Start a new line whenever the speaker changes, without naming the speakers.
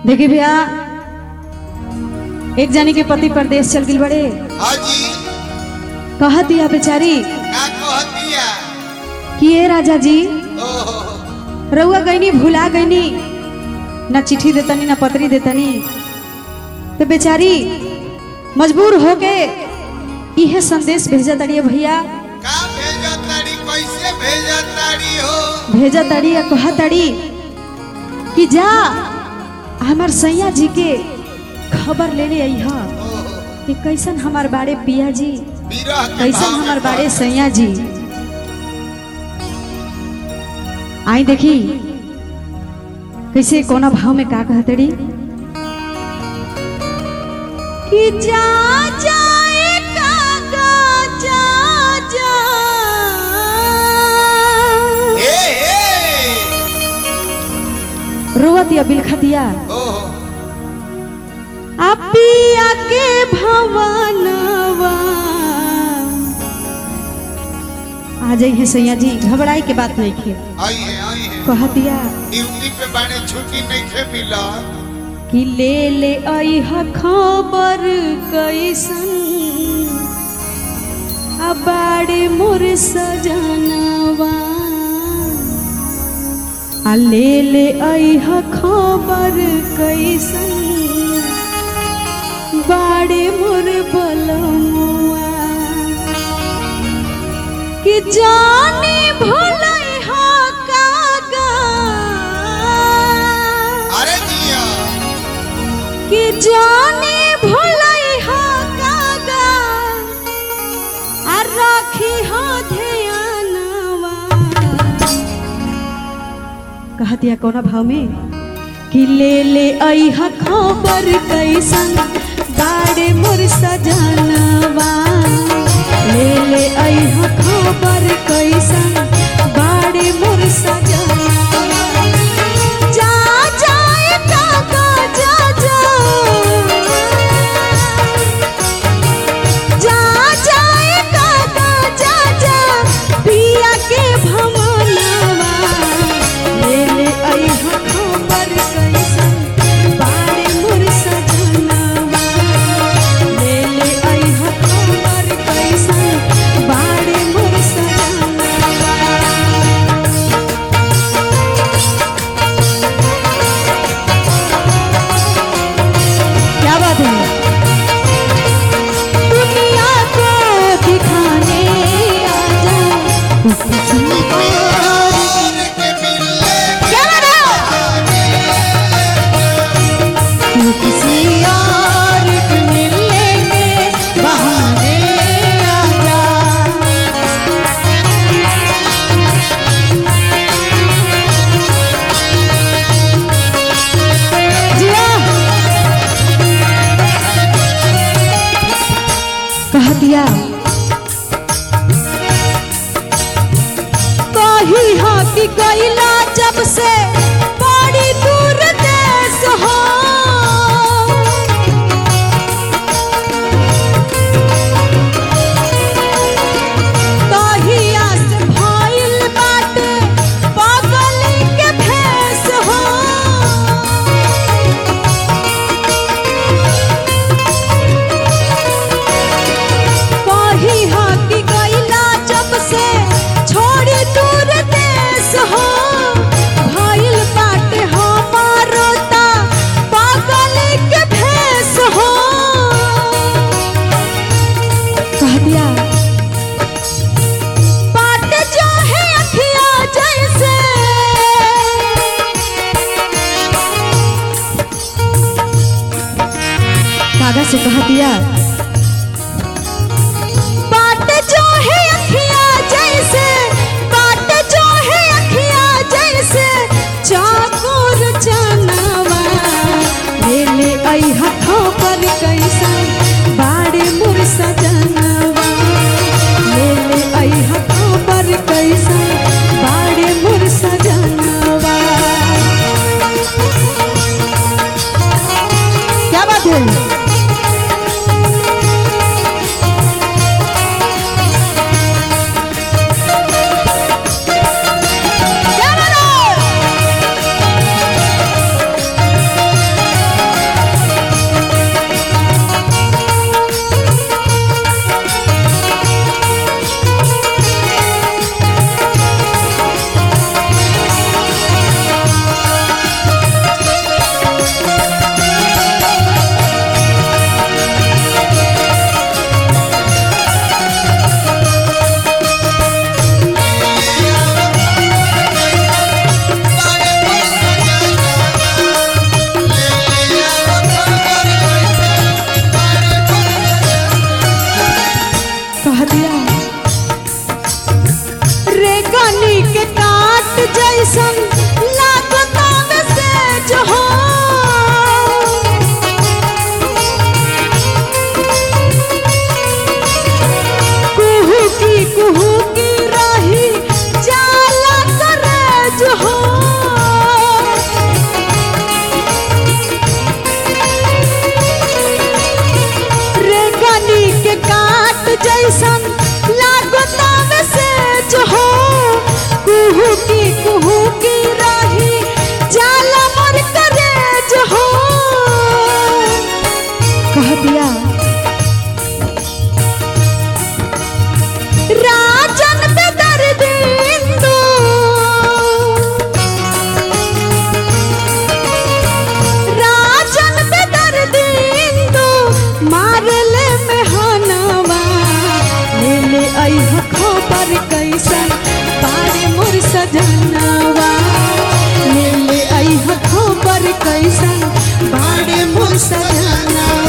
देखिए भैया एक जानी के पति परदेश चल गई बड़े
हाँ जी
कहा दिया बेचारी
का कहतिया
कि ये राजा जी
ओहो
रउआ गईनी भुला गईनी ना चिट्ठी देतनी ना पत्री देतनी तो बेचारी मजबूर होके इहे संदेश भेजा तड़िए भैया
का भेजा ताड़ी कैसे भेजा ताड़ी हो
भेजा तड़ी या कहा तड़ी कि जा हमार सैया जी के खबर लेने आई हा
ओहो
कि कैसन हमार बाड़े पिया जी
विरह के
कैसन
भाव में
हमार बाड़े
पड़-
सैया जी आई देखी कैसे कोना भाव में का कहतड़ी कि जा जाए काका जा जा
ए ए
रोवत या बिलखतिया
ओहो
अपिया के भवनवा आ जाइए सैया जी घबराई के बात नहीं खे
आई है आई है
कहतिया
ड्यूटी पे बाने छुट्टी नहीं थे मिला
कि ले ले आई ह खबर कैसन अबाड़े मोर सजनवा आ ले ले आई ह खबर कैसन बाड़े मोर बलमुआ कि जाने भोलै हा कागा
अरे जिया
कि जाने भोलै हा कागा आ राखी हा ध्यानवा कहतिया कोना भाव में कि ले ले आई हा खबर कैसन बाड़े मोर सजनवा ले ले आई हा खबर कैसन बाड़े मोर सजनवा जा जाए काका जा जा जा जाए काका जा जा पिया के भमनवा ले ले आई हा खबर कैसन बाड़े मोर सजनवा ले ले आई हा खबर कैसन बाड़े मोर सजनवा क्या बात है दुनिया को दिखाने आजा किसी और
और के मिलने
क्या बात है तू किसी और के मिलने के बहाने आजा जिया कह दिया कही हाँ कि कैला जब से बड़ी दूर देश हो कहिया से भइल बाटे पागल के भेष हो कही हा कि गईला जब से छोड़ी दूर देश हो भइल बाटे हमारो ता पागल के भेष हो कह दिया बाट जो है अखिया जैसे कागज से कह दिया बाट जो है अखिया जैसे बाट जो है अखिया जैसे चाकोर चनावा ले ले आई हथों पर कैसन बाड़े मुर सजनवा ले ले आई हथों पर कैसन बाड़े मुर सजनवा क्या बात है क्या बात है सेज हो कुहू की कुहू की रही जाला करेज हो रेगनी के काट जैसन लागता में सेज हो कुहू की कुहू की रही जाला मर करेज हो कह दिया राजन पे दर्द इंदु राजन पे दर्द इंदु मारले में हनवा ले ले अइह खबर कैसन बारे मोर सजनवा ले ले अइह खबर कैसन बारे मोर सजनवा